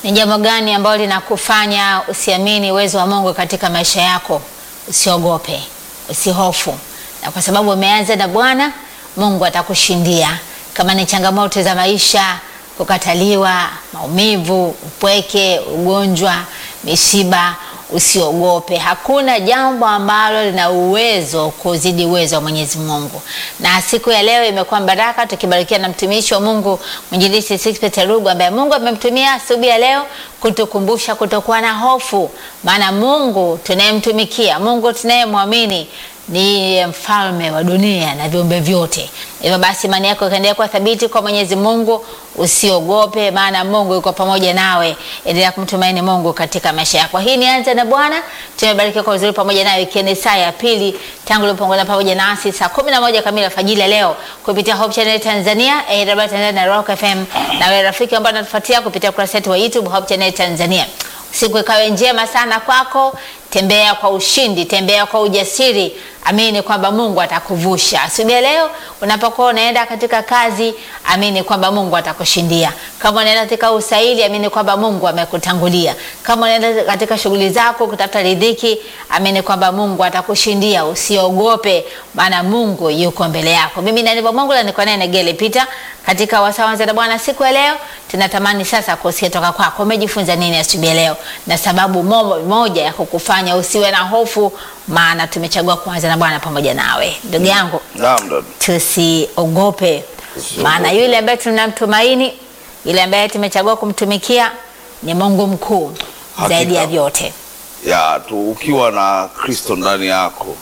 Ni jambo gani ambalo linakufanya usiamini uwezo wa Mungu katika maisha yako? Usiogope, usihofu, na kwa sababu umeanza na Bwana, Mungu atakushindia. Kama ni changamoto za maisha, kukataliwa, maumivu, upweke, ugonjwa, misiba, usiogope. Hakuna jambo ambalo lina uwezo kuzidi uwezo wa Mwenyezi Mungu. Na siku ya leo imekuwa baraka, tukibarikiwa na mtumishi wa Mungu mwinjilisti Sixpet Rugu ambaye Mungu amemtumia asubuhi ya leo kutukumbusha kutokuwa na hofu, maana Mungu tunayemtumikia, Mungu tunayemwamini ni mfalme wa dunia na viumbe vyote. Hivyo basi imani yako ikaendelea kuwa thabiti kwa Mwenyezi Mungu, usiogope, maana Mungu yuko pamoja nawe. Endelea kumtumaini Mungu katika maisha yako. Hii ni Anza na Bwana, tumebarikiwa kwa uzuri pamoja nawe, ikiwa ni saa ya pili tangu ulipoungana pamoja nasi saa kumi na moja kamili alfajiri ya leo kupitia Hope Channel Tanzania, AWR Tanzania na Rock FM, na wewe rafiki ambao unatufuatia kupitia ukurasa wetu wa YouTube Hope Channel Tanzania. Siku ikawe njema sana kwako. Tembea kwa ushindi, tembea kwa ujasiri, amini kwamba Mungu atakuvusha. Asubuhi leo unapokuwa unaenda katika kazi, amini kwamba Mungu atakushindia. Kama unaenda katika usaili, amini kwamba Mungu amekutangulia. Kama unaenda katika shughuli zako kutafuta riziki, amini kwamba Mungu atakushindia. Usiogope, maana Mungu yuko mbele yako. Mimi na ndivyo Mungu na niko naye Negele Peter katika wasawanza na Bwana siku ya leo. Tunatamani sasa kusikia toka kwako, umejifunza nini asubuhi leo, na sababu moja ya kukufanya usiwe na hofu, maana tumechagua kuanza na Bwana pamoja nawe. Ndugu yangu, Naam dada. tusiogope, maana yule ambaye tunamtumaini, yule ambaye tumechagua kumtumikia ni Mungu mkuu Hakika. zaidi ya vyote. Ya tu ukiwa na Kristo ndani yako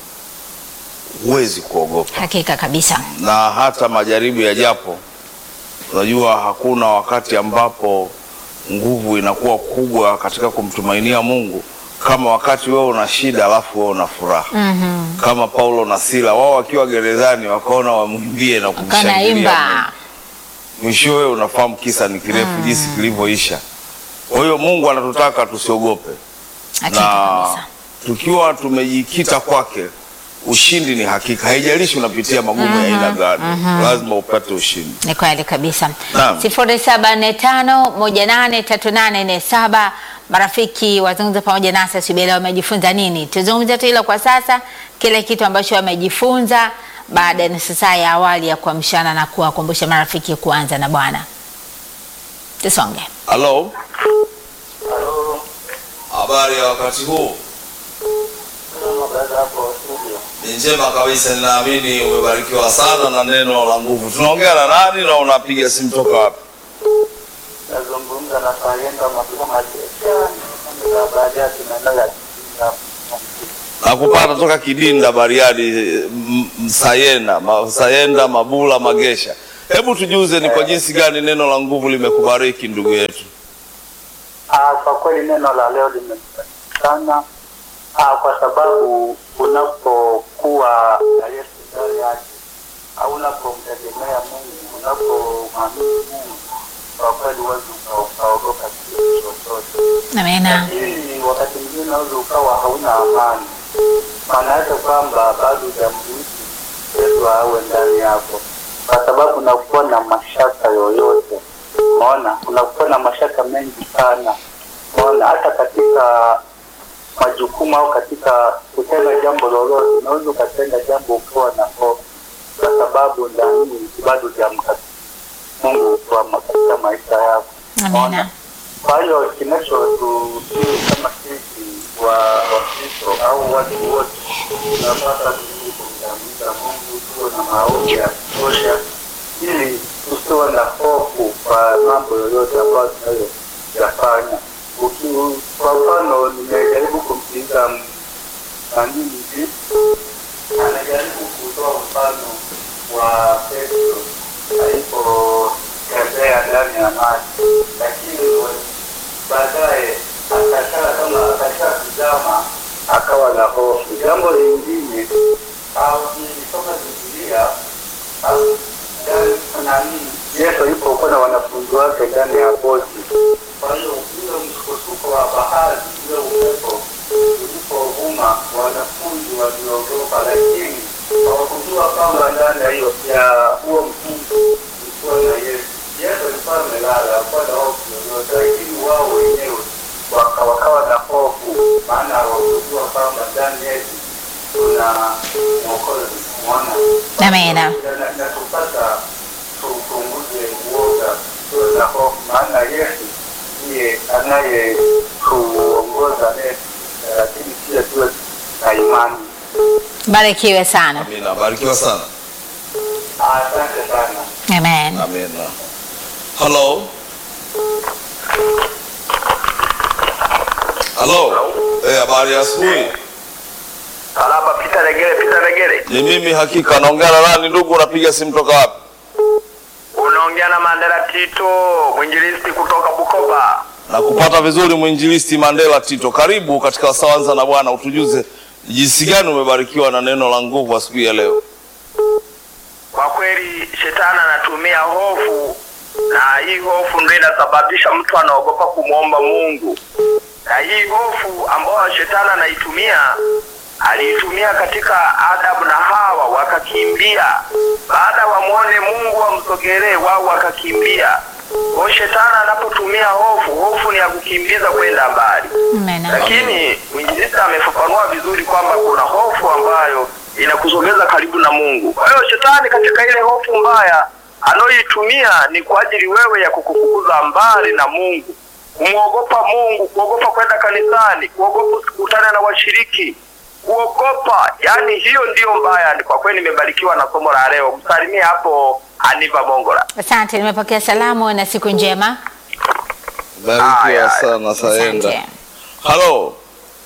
huwezi kuogopa, Hakika kabisa. na hata majaribu yajapo, unajua hakuna wakati ambapo nguvu inakuwa kubwa katika kumtumainia Mungu kama wakati wewe una shida alafu wewe una furaha. Mhm. Kama Paulo na Sila wao wakiwa gerezani wakaona wamwimbie na kumshangilia Mungu. Kanaimba mwishowe unafahamu kisa ni kirefu jinsi kilivyoisha. Kwa hiyo Mungu anatutaka tusiogope, hakika na kabisa. tukiwa tumejikita kwake, ushindi ni hakika. Haijalishi unapitia magumu ya aina gani, lazima upate ushindi. Ni kweli kabisa. Naam. sifuri saba nne tano moja nane tatu nane nne saba. Marafiki wazungumza pamoja nasi asubuhi leo, wamejifunza nini? Tuzungumze tu hilo kwa sasa, kile kitu ambacho wamejifunza baada ya nusu saa ya awali ya kuamshana na kuwakumbusha marafiki kuanza na Bwana. Tusonge. Halo, habari ya wakati huu? Ni njema kabisa, ninaamini umebarikiwa sana na neno la nguvu. Tunaongea na nani na unapiga simu toka wapi? nazungumza na Sayenda Mabula Majesha baadaye tunaendelea Nakupata toka Kidinda, Bariadi, M- Msayenda, Ma- Sayenda, Mabula, Magesha. Hebu tujuze ni kwa jinsi gani neno la nguvu limekubariki ndugu yetu. Ah, kwa kweli neno la leo limebariki sana ah, kwa sababu unapokuwa na Yesu ndani yake au unapomtegemea Mungu, unapomwamini Mungu, kwa kweli huwezi uka- ukaogopa kitu chochote. Amina. Lakini wakati mwingine unaweza ukawa hauna amani, maana yake kwamba bado hujamruhusu Yesu awe ndani yako, kwa sababu unakuwa na mashaka yoyote. Umeona, unakuwa na mashaka mengi sana. Umeona, hata katika majukumu au katika kutenda jambo lolote, unaweza ukatenda jambo ukiwa na hofu, kwa sababu ndani bado hujamkabidhi Mungu kwa katika maisha yako. Amina. Kwa hiyo kinachotusii kama sisi wa Wakristo au watu wote tunapata tuii kumtambuza Mungu, tuwe na maombi ya kutosha, ili tusiwe na hofu kwa mambo yoyote ambayo tunayoyafanya. Uki- Kwa mfano, nimejaribu kumsikiliza nanii anajaribu kutoa mfano wa Petro alipotembea ndani ya maji, lakini baadaye akakaa kama akakaa kuzama, akawa na hofu. Jambo lingine au nilisoma Biblia au ndani nani, Yesu alipokuwa na wanafunzi wake ndani ya boti, kwa hiyo ule msukosuko wa bahari, ule upepo ulipovuma, wanafunzi waliogopa, lakini hawakujua kwamba ndani ya hiyo ya huo mtungi ulikuwa na Yesu. Yesu alikuwa amelala, hakuwa na hofu yoyote, lakini wao wenyewe maana wakujua kwamba ndani yetu tuna mwokozi mwana Amina. na na tupasa tupunguze uoga tuwe na hofu, maana Yesu ndiye anayetuongoza nesi, lakini pia tuwe na imani. Barikiwe sana. Amina, barikiwa sana. Asante sana. Amen. Amina. Hello. Hello. Eh, habari ya asubuhi. Salama, Pita Regere, Pita Regere. Ni mimi hakika naongea na nani ndugu, unapiga simu toka wapi? Unaongea na Mandela Tito, mwinjilisti kutoka Bukoba. Na kupata vizuri mwinjilisti Mandela Tito. Karibu katika Wasawanza na Bwana, utujuze jinsi gani umebarikiwa na neno la nguvu asubuhi ya leo. Kwa kweli shetani anatumia hofu, na hii hofu ndio inasababisha mtu anaogopa kumwomba Mungu. Na hii hofu ambayo shetani anaitumia, aliitumia katika Adamu na Hawa, wakakimbia. Baada wamwone Mungu wamsogelee, wao wakakimbia. Kwa hiyo shetani anapotumia hofu, hofu ni ya kukimbiza kwenda mbali Amen. lakini mwinjilisti amefafanua vizuri kwamba kuna hofu ambayo inakusogeza karibu na Mungu. Kwa hiyo shetani katika ile hofu mbaya anayoitumia ni kwa ajili wewe ya kukufukuza mbali na Mungu, kumwogopa Mungu, kuogopa kwenda kanisani, kuogopa usikutane na washiriki, kuogopa. Yani hiyo ndiyo mbaya. Kwa kweli nimebarikiwa na somo la leo. Msalimie hapo Aniva Mongola. Asante, nimepokea salamu na siku njema. Barikiwa Aya, sana Saenda. Asante. Hello.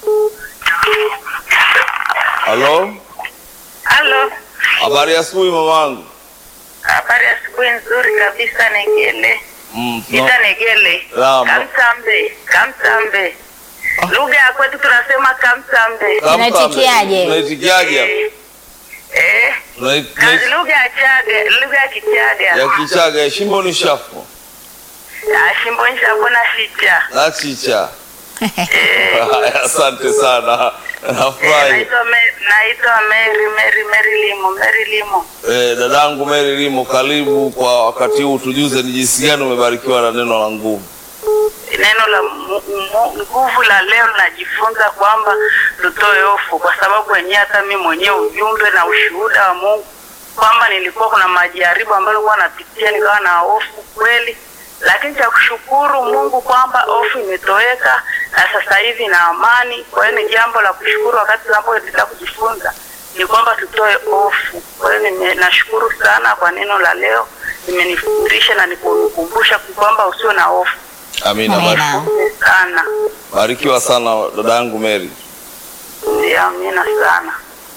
Hello. Halo, Habari ya asubuhi mamangu. habari ya asubuhi nzuri kabisa. Negele Mm, no. ita Negele Naam. Kamsambe, Kamsambe, lugha ya kwetu tunasema Kamsambe. Kamsa, Unaitikiaje? Unaitikiaje? hapo? Eh, Unai- na unai- lugha ya Chaga, lugha ya Kichaga ya Kichaga ya shimbo ni shafu. Ah, shimbonyesha bona shicha Na chicha. Eh, Haya, Asante sana. eh, Nafurahi. naitwa Me- naitwa Mary Mary Mary Limo Mary Limo. Eh, dadangu Mary Limo, karibu kwa wakati huu, tujuze ni jinsi gani umebarikiwa na neno la nguvu. Neno la mu- mu- nguvu la leo najifunza kwamba tutoe hofu, kwa sababu wenyewe hata mimi mwenyewe ujumbe na ushuhuda wa Mungu kwamba nilikuwa kuna majaribu ambayo nilikuwa napitia, nikawa na hofu kweli, lakini cha kushukuru Mungu kwamba hofu imetoweka na sasa hivi na amani. Kwa hiyo ni jambo la kushukuru wakati tunapoendelea kujifunza ni kwamba tutoe hofu. Kwa hiyo nime- nashukuru sana kwa neno la leo, imenifundisha na nikunikumbusha kwamba usiwe na hofu Amina. Amina. barikiwa. sana. Barikiwa sana dadangu Mary. Ndio, amina sana.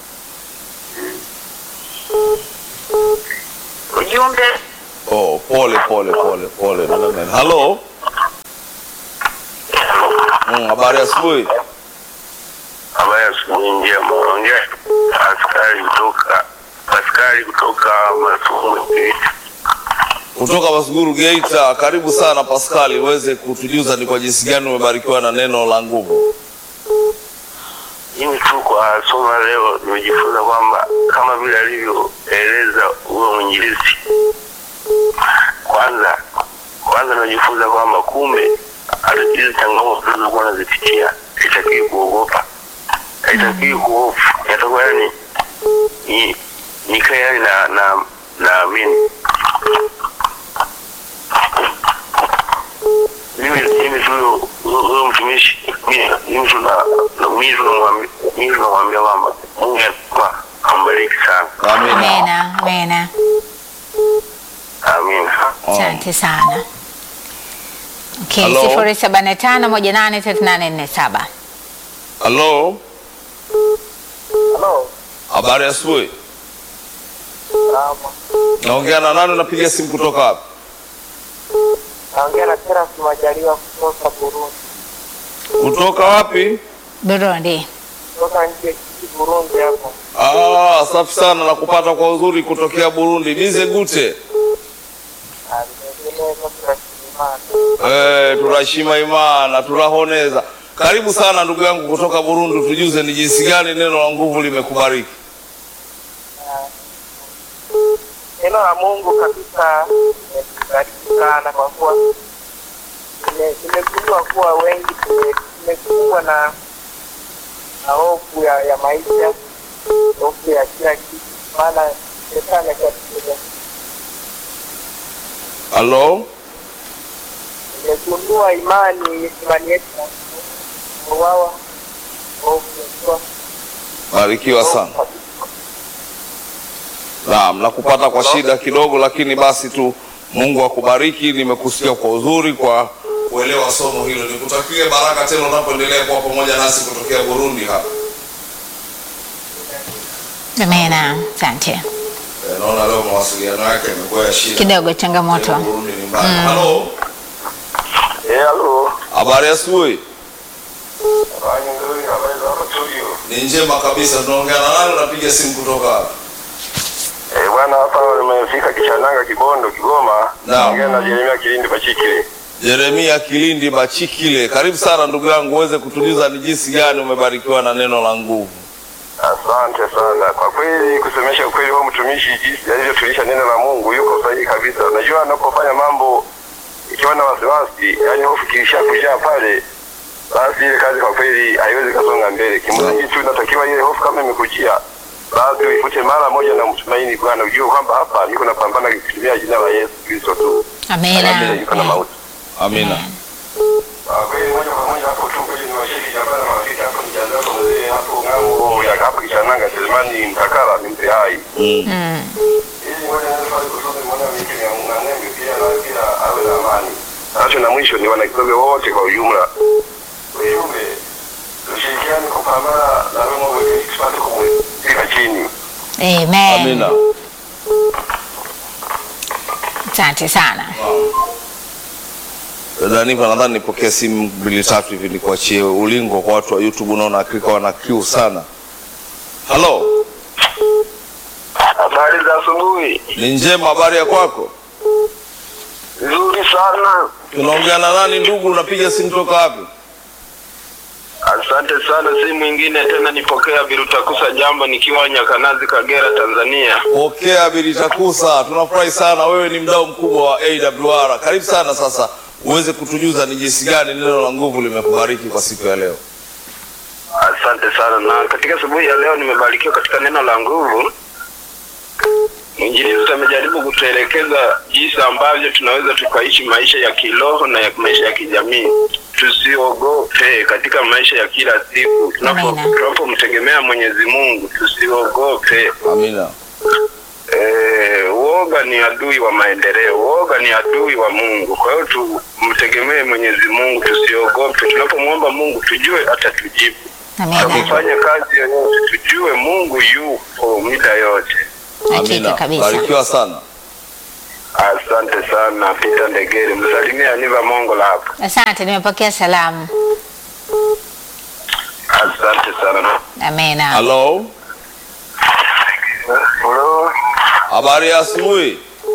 Ujumbe Oh, pole pole pole pole dada Mary. Hello. Mm, habari ya asubuhi. Habari ya asubuhi njema. Ongea askari kutoka askari kutoka Masumbwe. Kutoka Masuguru Geita, karibu sana Paskali, uweze kutujuza ni kwa jinsi gani umebarikiwa na neno la nguvu. Mimi tu kwa somo la leo nimejifunza kwamba kama vile alivyoeleza huyo mwinjilisti, kwanza kwanza nimejifunza kwamba kumbe hata hizi changamoto tunazokuwa nazipitia haitakiwi kuogopa, haitakiwi kuhofu, yatakuwa yani ni nikae yani na na naamini mimi mimi tu huyo- huyo huyo mtumishi mimi mimi tu na na- mimi tu namwambia mimi tu namwambia kwamba Mungu atakuwa ambariki sana. Amina. Amena, amena. Amina. Asante sana. Okay, Hello? sifuri saba nne tano moja nane tatu nane nne saba. Hello. Hello. Habari ya asubuhi. Salama. Naongea na nani? Unapiga simu kutoka wapi? Naongea na Teras Majaliwa kutoka Burundi. Kutoka wapi? Burundi. Kutoka nchi ya Kiki Burundi hapo. Ah, safi sana na kupata kwa uzuri kutokea Burundi. Bize gute. Ah, vile kwa tunashimana. Eh, turashima imana, turahoneza. Karibu sana ndugu yangu kutoka Burundi, tujuze ni jinsi gani neno la nguvu limekubariki. Neno la Mungu kabisa limetubariki sana kwa kuwa nime- nimegundua kuwa wengi tume- tumekumbwa na na hofu ya, ya maisha, hofu ya kila kitu, maana shetani akatupiga. Halo, Nimegundua imani imani yetu na uwawa hofu ya kuwa barikiwa sana. Naam, nakupata kwa shida kidogo, lakini basi tu Mungu akubariki. Nimekusikia kwa uzuri, kwa kuelewa somo hilo. Nikutakie baraka tena unapoendelea kuwa pamoja nasi kutokea Burundi hapa. Amina, asante. Eh, Naona leo mawasiliano yake yamekuwa ya shida Kidogo changamoto. Tena Burundi ni mbali. Halo, Eh, halo. habari ya asubuhi? Habari nzuri, habari za hapo studio. Ni njema kabisa. Tunaongea na nani? Unapiga simu kutoka wapi? Eh, bwana hapa nimefika Kishananga Kibondo Kigoma. Naam. Naongea na Jeremia Kilindi Bachikile. Jeremia Kilindi Bachikile, karibu sana ndugu yangu, uweze kutujuza ni jinsi gani umebarikiwa na neno la nguvu. Asante sana. Kwa kweli kusemesha ukweli huo mtumishi jinsi alivyotulisha neno la Mungu yuko sahihi kabisa. Unajua anapofanya mambo ikiwa na wasiwasi, yani hofu kilisha kujaa pale, basi ile kazi kwa kweli haiwezi kasonga mbele. Kimsingi tu inatakiwa ile hofu kama imekujia, basi uifute mara moja na mtumaini Bwana, ujue kwamba hapa niko napambana kutumia jina la Yesu Kristo tu. Amina. Kabla yuko na mauti. Amina. Kwa kweli moja kwa moja hapo tu kweli ni washiriki jamaa na marafiki hapo mjandao kwa mzee hapo ngambo ya hapo Kishananga Selemani Mtakala ni mzee hai. Mm. Mm. Ili moja naweza pale kusudi mwana mtu ya ng'angembe pia na pia awe na amani. Nacho na mwisho ni wanakisobe wote kwa ujumla. Ujumbe tushirikiane kupambana na roho wetu ili tupate kumweka chini. Amen. Amina. Asante sana. Dada Niva, nadhani nipokee simu mbili tatu hivi nikuachie ulingo kwa watu wa YouTube. Unaona hakika wana kiu sana. Halo, Habari za asubuhi. ni njema, habari ya kwako? Nzuri sana. Tunaongea na nani ndugu? Unapiga simu toka wapi? Asante sana, si mwingine tena nipokea Birutakusa jambo nikiwa Nyakanazi, Kagera, Tanzania. Pokea Bilitakusa, tunafurahi sana. Wewe ni mdau mkubwa wa AWR. Karibu sana. Sasa uweze kutujuza ni jinsi gani neno la nguvu limekubariki kwa siku ya leo. Asante sana, na katika asubuhi ya leo nimebarikiwa katika neno la nguvu. Mwinjilisti amejaribu kutuelekeza jinsi ambavyo tunaweza tukaishi maisha ya kiroho na ya maisha ya kijamii. Tusiogope katika maisha ya kila siku, tunapo Amina. tunapomtegemea Mwenyezi Mungu, tusiogope. Amina. Eh, uoga ni adui wa maendeleo, uoga ni adui wa Mungu. Kwa hiyo tumtegemee Mwenyezi Mungu, tusiogope. Tunapomwomba Mungu tujue atatujibu. Amina. Tunapofanya kazi yoyote tujue Mungu yupo muda yote. Hakika Amina. kabisa. Barikiwa sana. Asante sana Peter Ndegere, msalimia Aniva Mongola hapo. Asante, nimepokea salamu. Asante sana. Amina. Halo, Hello. habari ya asubuhi.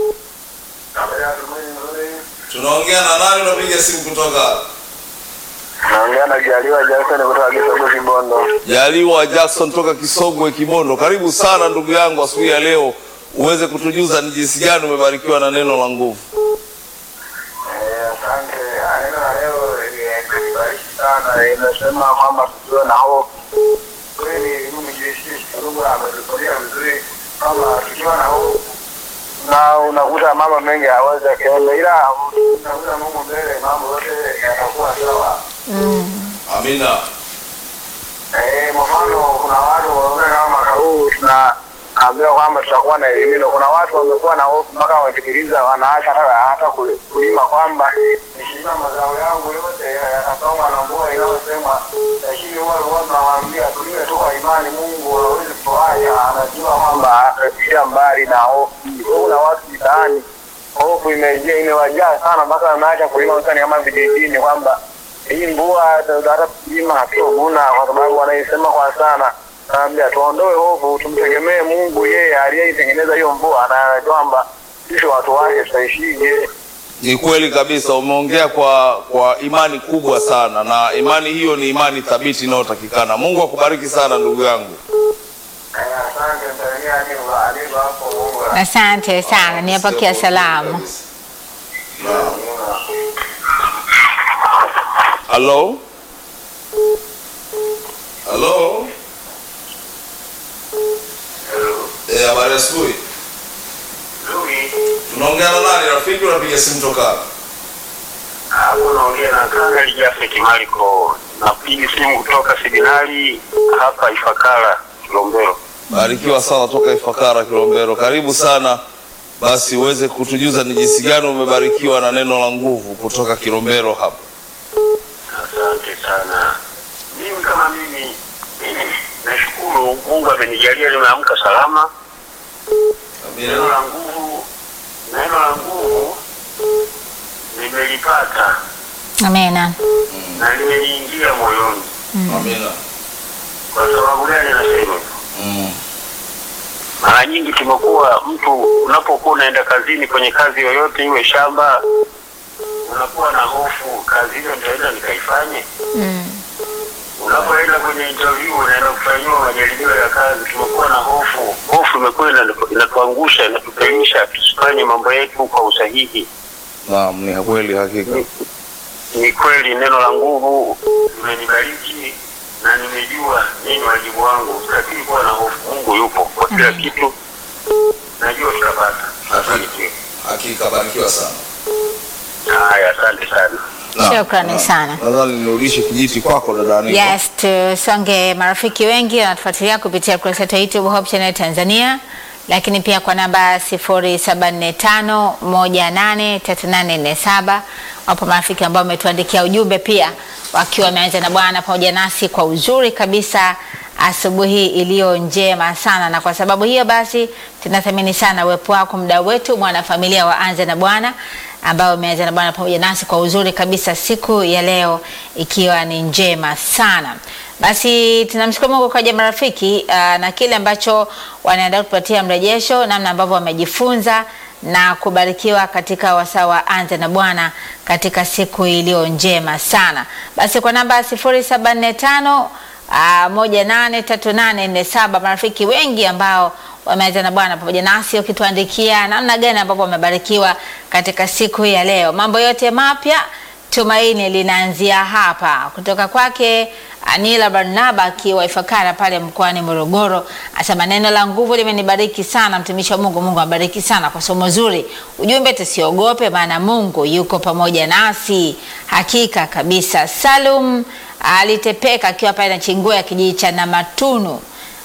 Tunaongea na nani? Unapiga simu kutoka wapi? Naongea na Jaliwa Jackson kutoka Kisogo Kibondo. Jaliwa Jackson toka Kisogwe Kibondo. Karibu sana ndugu yangu asubuhi ya leo, uweze kutujuza ni jinsi gani umebarikiwa na neno la nguvu. Eh, asante. Neno la leo limebariki sana. Inasema kwamba tusiwe na hofu. Kweli mimi jisikie kidogo ametulia vizuri kama tukiwa na hofu na unakuta mambo mengi hawezi akaenda, ila unakuta Mungu mbele, mambo yote yatakuwa sawa. Amina. Eh, kwa mfano kuna watu wanaona kama mwaka huu tunaambiwa kwamba tutakuwa na elimino. Kuna watu wamekuwa na hofu mpaka wamefikiriza wanaacha hata hata kul- kulima kwamba nikilima mazao yangu yote yatasomwa na mvua inayosema, lakini wale watu nawaambia tulime tu kwa imani. Mungu hawezi kutuacha, anajua kwamba atatutia mbali na hofu. Kwa hiyo kuna watu mitaani hofu imejaa imewajaa sana mpaka wanaacha kulima hususani kama vijijini kwamba hii mvua hata hata kulima hatuvuna kwa sababu wanaisema kwa sana. Naambia tuondoe hofu, tumtegemee Mungu, yeye aliyeitengeneza hiyo mvua na anajua kwamba sisi watu wake tutaishije. Ni kweli kabisa, umeongea kwa kwa imani kubwa sana, na imani hiyo ni imani thabiti inayotakikana. Mungu akubariki sana ndugu yangu. Eh, Asante mtaania alivyo hapo Mungu. Asante sana, nimepokea salamu. Halo, halo, ya asubuhi. Nzuri. Tunaongea na nani rafiki? Unapiga simu toka Hapo naongea na Kanga Lijafeti Mariko. Napiga simu kutoka Signali hapa Ifakara, Kilombero. Barikiwa sana toka Ifakara Kilombero, karibu sana. Basi uweze kutujuza ni jinsi gani umebarikiwa na neno la nguvu kutoka Kilombero hapa. Asante sana. Mimi kama mimi nashukuru Mungu amenijalia nimeamka salama. Neno la nguvu, neno la nguvu nimelipata Amena. na limeniingia moyoni. Amina. Kwa sababu gani nasema hivyo? Mm. Mara nyingi tumekuwa mtu unapokuwa unaenda kazini kwenye kazi yoyote iwe shamba, unakuwa na hofu, kazi hiyo nitaenda nikaifanye. Mm. Unapoenda kwenye interview, unaenda kufanyiwa majaribio ya kazi, tumekuwa na hofu. Hofu imekuwa ina- inatuangusha, inatupelisha tusifanye mambo yetu kwa usahihi. Naam, ni kweli hakika. Ni- Ni kweli neno la nguvu limenibariki na nimejua nini wajibu wangu. Sitakii kuwa na hofu. Mungu yupo kwa kila Amen. kitu, najua tutapata. Asante. Hakika barikiwa sana. Haya, asante sana. Naam, Shukrani naam. sana. Nadhani nirudishe kijiti kwako dada Anita. Yes, tusonge. Marafiki wengi wanatufuatilia kupitia kurasa yetu ya YouTube Hope Channel Tanzania, lakini pia kwa namba 0745183847 wapo marafiki ambao wametuandikia ujumbe pia wakiwa wameanza na Bwana pamoja nasi kwa uzuri kabisa asubuhi iliyo njema sana, na kwa sababu hiyo basi tunathamini sana uwepo wako, mdau wetu, mwanafamilia wa Anza na Bwana ambao umeanza na Bwana pamoja nasi kwa uzuri kabisa siku ya leo ikiwa ni njema sana. Basi tunamshukuru Mungu kwa ajili ya marafiki uh, na kile ambacho wanaenda kutupatia mrejesho, namna ambavyo wamejifunza na kubarikiwa katika wasaa wa Anza na Bwana katika siku iliyo njema sana. Basi kwa namba 0745 uh, moja nane tatu nane nne saba marafiki wengi ambao wameanza na Bwana pamoja nasi ukituandikia namna gani ambapo wamebarikiwa katika siku hii ya leo. Mambo yote mapya tumaini linaanzia hapa, kutoka kwake Anila Barnaba akiwa Ifakara pale mkoani Morogoro, asema neno la nguvu limenibariki sana, mtumishi wa Mungu. Mungu abariki sana kwa somo zuri. Ujumbe tusiogope, maana Mungu yuko pamoja nasi, hakika kabisa. Salum alitepeka akiwa pale na Chingua ya kijiji cha Namatunu.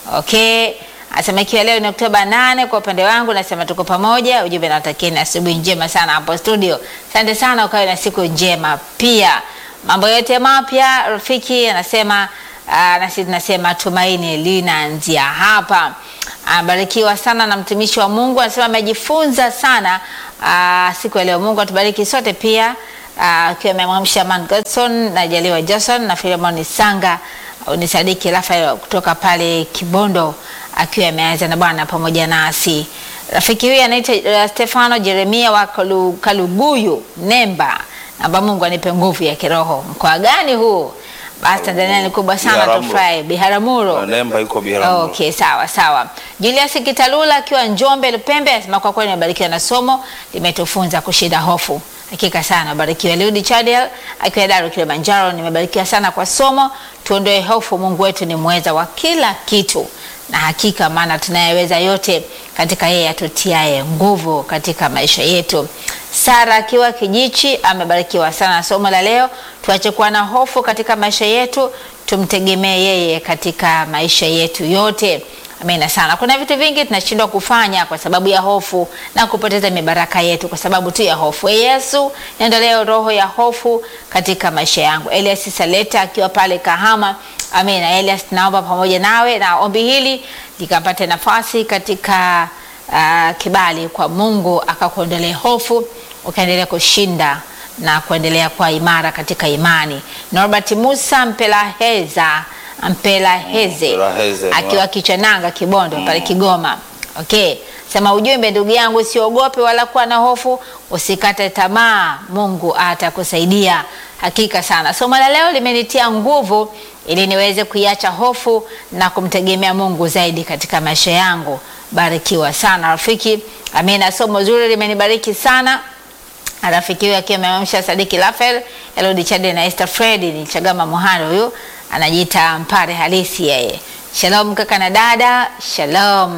Okay. Asema ikiwa leo ni Oktoba nane, kwa upande wangu nasema tuko pamoja. Ujumbe nawatakieni asubuhi njema sana hapo studio. Asante sana, ukawe na siku njema pia. Mambo yote mapya, rafiki anasema uh, nasi tunasema tumaini linaanzia hapa. Abarikiwa sana na mtumishi wa Mungu, anasema amejifunza sana uh, siku ya leo. Mungu atubariki sote pia akiwa uh, amemwamsha Man Godson na Jaliwa Johnson na Filemon Sanga ni Sadiki Rafael kutoka pale Kibondo akiwa ameanza na Bwana pamoja nasi. Rafiki huyu anaitwa uh, Stefano Jeremia wa Kalu, Kaluguyu Nemba. Naomba Mungu anipe nguvu ya kiroho. Mkoa gani huu? Basi Tanzania ni kubwa sana, Biharamulo. tufurahi. Biharamulo. Nemba yuko Biharamulo. Okay, sawa sawa. Julius Kitalula akiwa Njombe Lupembe anasema kwa kweli nimebarikiwa na somo limetufunza kushinda hofu. Hakika sana barikiwa. Liudi Chadel akiwa Daru Kilimanjaro, nimebarikiwa sana kwa somo. Tuondoe hofu, Mungu wetu ni mweza wa kila kitu, na hakika maana tunayeweza yote katika yeye atutiaye nguvu katika maisha yetu. Sara akiwa Kijichi amebarikiwa sana na somo la leo. Tuache kuwa na hofu katika maisha yetu, tumtegemee yeye katika maisha yetu yote. Amina sana. Kuna vitu vingi tunashindwa kufanya kwa sababu ya hofu na kupoteza mibaraka yetu kwa sababu tu ya hofu. E Yesu, niondolee roho ya hofu katika maisha yangu. Elias Saleta akiwa pale Kahama. Amina. Elias, naomba pamoja nawe na ombi hili likapate nafasi katika uh, kibali kwa Mungu akakuondolee hofu ukaendelea kushinda na kuendelea kuwa imara katika imani. Norbert Musa Mpelaheza Mpelaheze Mpelaheze, akiwa Kichananga Kibondo pale Kigoma. Okay, sema ujumbe, ndugu yangu, usiogope wala kuwa na hofu, usikate tamaa, Mungu atakusaidia. Hakika sana somo la leo limenitia nguvu ili niweze kuiacha hofu na kumtegemea Mungu zaidi katika maisha yangu. Barikiwa sana rafiki. Amina, somo zuri limenibariki sana rafiki huyu akiwa amemamsha Sadiki Rafael, Elodi Chade na Esther Fredi ni Chagama Mohano, huyu anajiita mpare halisi yeye. Shalom kaka na dada, shalom.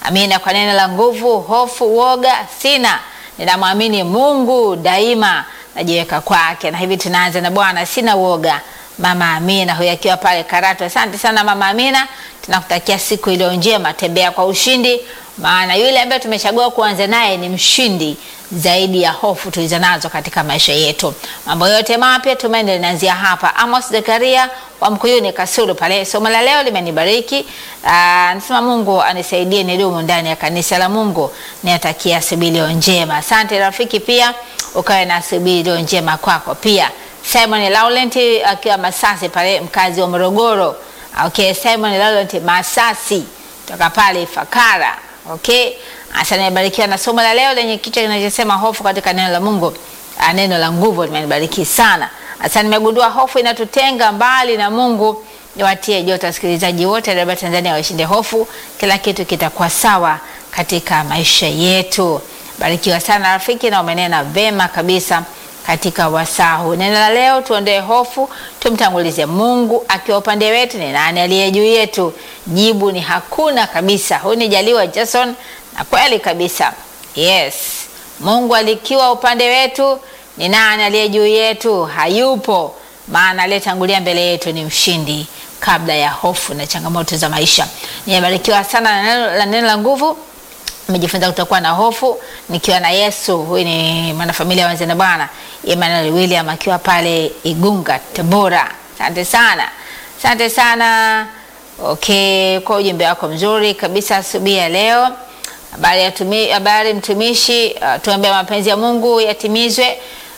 Amina. Kwa neno la nguvu, hofu, woga sina, ninamwamini Mungu daima, najiweka kwake. Na hivi tunaanza na Bwana, sina woga. Mama Amina huyu akiwa pale Karatu. Asante sana Mama Amina, tunakutakia siku iliyo njema, tembea kwa ushindi, maana yule ambaye tumechagua kuanza naye ni mshindi zaidi ya hofu tulizo nazo katika maisha yetu. Mambo yote mapya tumaini linaanzia hapa. Amos Zekaria wa Mkuyuni Kasulu pale. Somo la leo limenibariki. Nasema Mungu anisaidie nidumu ndani ya kanisa la Mungu. Niatakia asubuhi iliyo njema. Asante rafiki, pia ukawe na asubuhi iliyo njema kwako pia. Simon Laurent akiwa Masasi pale, mkazi wa Morogoro. Okay, Simon Laurent Masasi toka pale Fakara. Okay, Asa nimebarikiwa na somo la leo lenye kichwa kinachosema hofu katika neno la Mungu. Ah, Neno la nguvu limenibariki sana. Asa nimegundua hofu inatutenga mbali na Mungu. Niwatie joto wasikilizaji wote wa Tanzania washinde hofu, kila kitu kitakuwa sawa katika maisha yetu. Barikiwa sana rafiki, na umenena vema kabisa katika wasaa huu. Neno la leo, tuondoe hofu, tumtangulize Mungu akiwa upande wetu. Ni nani aliye juu yetu? Jibu ni hakuna kabisa. Huyu ni Jaliwa Jason, na kweli kabisa, yes, Mungu alikiwa upande wetu, ni nani aliye juu yetu? Hayupo, maana aliyetangulia mbele yetu ni mshindi kabla ya hofu na changamoto za maisha. Nimebarikiwa sana na neno la neno la nguvu nimejifunza kutokuwa na hofu nikiwa na Yesu. Huyu ni mwanafamilia wanze na Bwana Emmanuel William akiwa pale Igunga, Tabora. Asante sana, asante sana. Okay, kwa ujumbe wako mzuri kabisa asubuhi ya leo. Habari ya tumi, habari mtumishi, uh, tuombe mapenzi ya Mungu yatimizwe.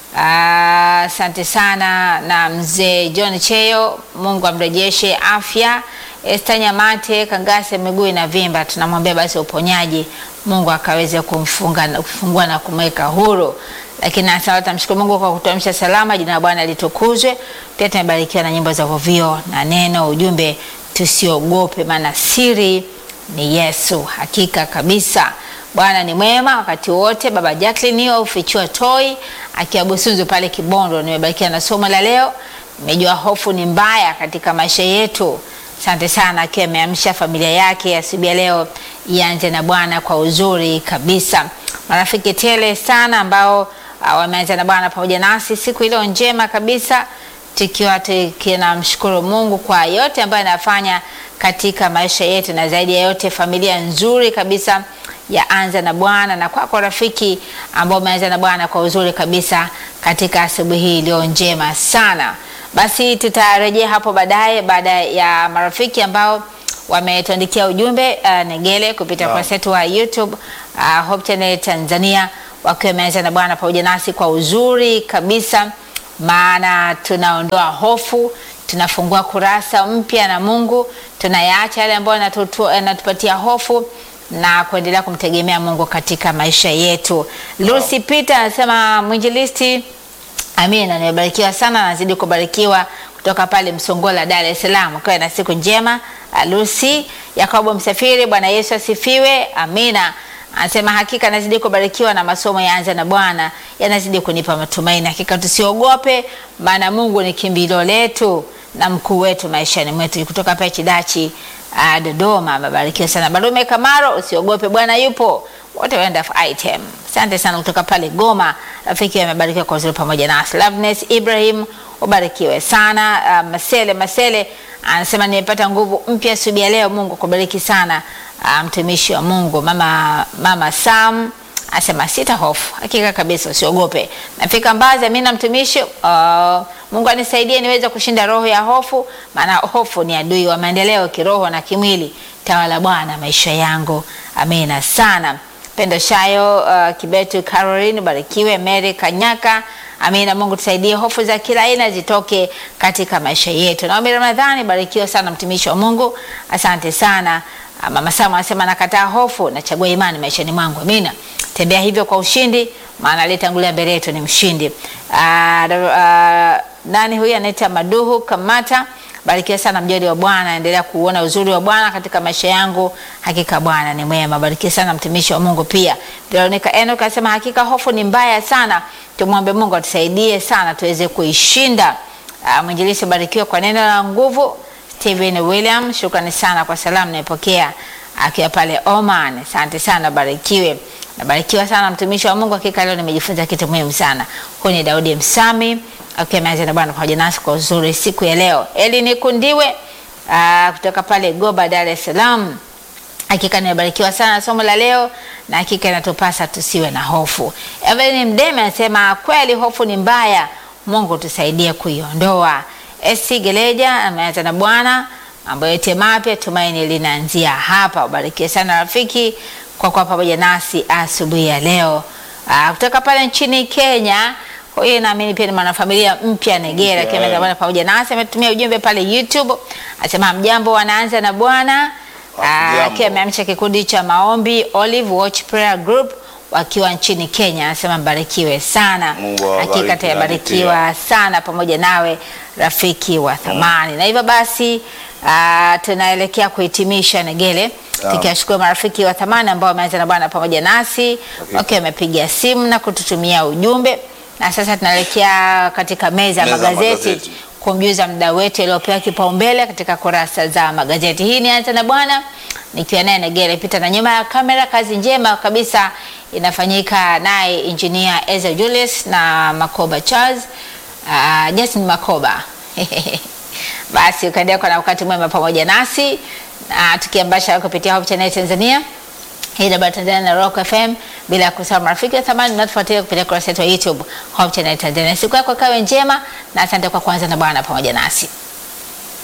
Asante uh, sana na mzee John Cheyo, Mungu amrejeshe afya. Esta Nyamate Kangase, miguu inavimba, tunamwambia basi uponyaji, Mungu akaweze kumfunga kufungua na kumweka huru. Lakini hasa tamshukuru Mungu kwa kutuamsha salama, jina la Bwana litukuzwe. Pia tumebarikiwa na nyimbo za vovio na neno ujumbe, tusiogope maana siri ni Yesu. Hakika kabisa Bwana ni mwema wakati wote. Baba Jacqueline hiyo ufichua toi akiwa Busunzu pale Kibondo. Nimebarikiwa na somo la leo, nimejua hofu ni mbaya katika maisha yetu. Asante sana, akiwa ameamsha familia yake asubuhi ya leo ianze na Bwana kwa uzuri kabisa. Marafiki tele sana ambao uh, wameanza na Bwana pamoja nasi siku iliyo njema kabisa, tukiwa tunamshukuru Mungu kwa yote ambayo anafanya katika maisha yetu, na zaidi ya yote familia nzuri kabisa ya anza na Bwana, na kwako kwa rafiki ambao umeanza na Bwana kwa uzuri kabisa katika asubuhi hii iliyo njema sana. Basi tutarejea hapo baadaye baada ya marafiki ambao wametuandikia ujumbe uh, Negele kupitia Naam. kurasa yetu wa YouTube uh, Hope Channel Tanzania wakiwa wameanza na Bwana pamoja nasi kwa uzuri kabisa, maana tunaondoa hofu, tunafungua kurasa mpya na Mungu, tunayaacha yale ambayo yanatutu- yanatupatia hofu na kuendelea kumtegemea Mungu katika maisha yetu. Lucy Peter anasema mwinjilisti Amina, nimebarikiwa sana, nazidi kubarikiwa kutoka pale Msongola, Dar es Salaam. Kawe na siku njema. Ah, Lucy Yakobo Msafiri, Bwana Yesu asifiwe. Amina. Anasema hakika nazidi kubarikiwa na masomo ya Anza na Bwana yanazidi kunipa matumaini. Hakika tusiogope, maana Mungu ni kimbilio letu na mkuu wetu maishani mwetu. Kutoka pale Chidachi uh, Dodoma, amebarikiwa sana. Barume Kamaro, usiogope, Bwana yupo. Wote waenda item. Asante sana kutoka pale Goma. Rafiki amebarikiwa kwa uzuri pamoja nasi. Loveness Ibrahim, ubarikiwe sana. Uh, Masele Masele anasema nimepata nguvu mpya asubuhi ya leo. Mungu akubariki sana. Uh, mtumishi wa Mungu mama, mama Sam asema sita hofu, hakika kabisa, usiogope. Nafika Mbazi, mimi na mtumishi uh, Mungu anisaidie niweze kushinda roho ya hofu, maana hofu ni adui wa maendeleo kiroho na kimwili. Tawala Bwana maisha yangu, amina sana. Pendo Shayo uh, Kibetu Caroline, barikiwe. Mary Kanyaka, amina. Mungu tusaidie hofu za kila aina zitoke katika maisha yetu. Naomi Ramadhani, barikiwa sana mtumishi wa Mungu, asante sana. Ah, Mama Sama anasema nakataa hofu, nachagua imani maishani mwangu. Amina. Tembea hivyo kwa ushindi, maana aliyetangulia mbele yetu ni mshindi. Ah, da- ah, nani huyu anaita Maduhu Kamata, barikiwa sana mjoli wa Bwana, endelea kuona uzuri wa Bwana katika maisha yangu. Hakika Bwana ni mwema. Barikiwa sana mtumishi wa Mungu pia. Veronica Enoch anasema hakika hofu ni mbaya sana, tumwombe Mungu atusaidie sana tuweze kuishinda. Ah, Mwinjilisi barikiwa kwa neno la nguvu. Steven William, shukrani sana kwa salamu naipokea. akiwa pale Oman. Asante sana, barikiwe. Nabarikiwa sana mtumishi wa Mungu, hakika leo nimejifunza kitu muhimu sana. Huyu ni Daudi Msami akiwa ameanza na Bwana pamoja nasi kwa uzuri siku ya leo. Eli Nikundiwe ah, kutoka pale Goba, Dar es Salaam. Hakika nimebarikiwa sana somo la leo na hakika inatupasa tusiwe na hofu. Evelyn Mdeme anasema kweli hofu ni mbaya, Mungu tusaidie kuiondoa. SC Geleja ameanza na Bwana, mambo yote mapya, tumaini linaanzia hapa. Ubarikiwe sana rafiki kwa kuwa pamoja nasi asubuhi ya leo. Aa, kutoka pale nchini Kenya huyu naamini pia ni mwanafamilia mpya Negera, akiwa ameanza na Bwana pamoja nasi, ametumia ujumbe pale YouTube, asema mjambo, wanaanza na Bwana Ah, Hamjambo. akiwa ameamsha kikundi cha maombi Olive Watch Prayer Group wakiwa nchini Kenya, anasema mbarikiwe sana. Mungu awabariki Hakika na tayabarikiwa sana pamoja nawe rafiki wa thamani. Na hivyo basi ah, tunaelekea kuhitimisha Negele, Naam. tukiwashukuru marafiki wa thamani ambao wameanza na Bwana pamoja nasi Okay. wakiwa wamepiga simu na kututumia ujumbe, na sasa tunaelekea katika meza ya Meza ya magazeti magazeti. kumjuza mdau wetu aliyopewa kipaumbele katika kurasa za magazeti. Hii ni Anza na Bwana nikiwa naye Negere Pita, na nyuma ya kamera kazi njema kabisa inafanyika naye engineer Ezra Julius na Makoba Charles, uh, Justin Makoba basi ukaendelea kuwa na wakati mwema pamoja nasi na tukiambasha kupitia Hope Channel Tanzania hii ni Tanzania na Rock FM, bila kusahau marafiki wa thamani mnatufuatilia kupitia kurasa yetu ya YouTube Hope Channel Tanzania. Siku yako kawe njema na asante kwa kuanza na Bwana pamoja nasi.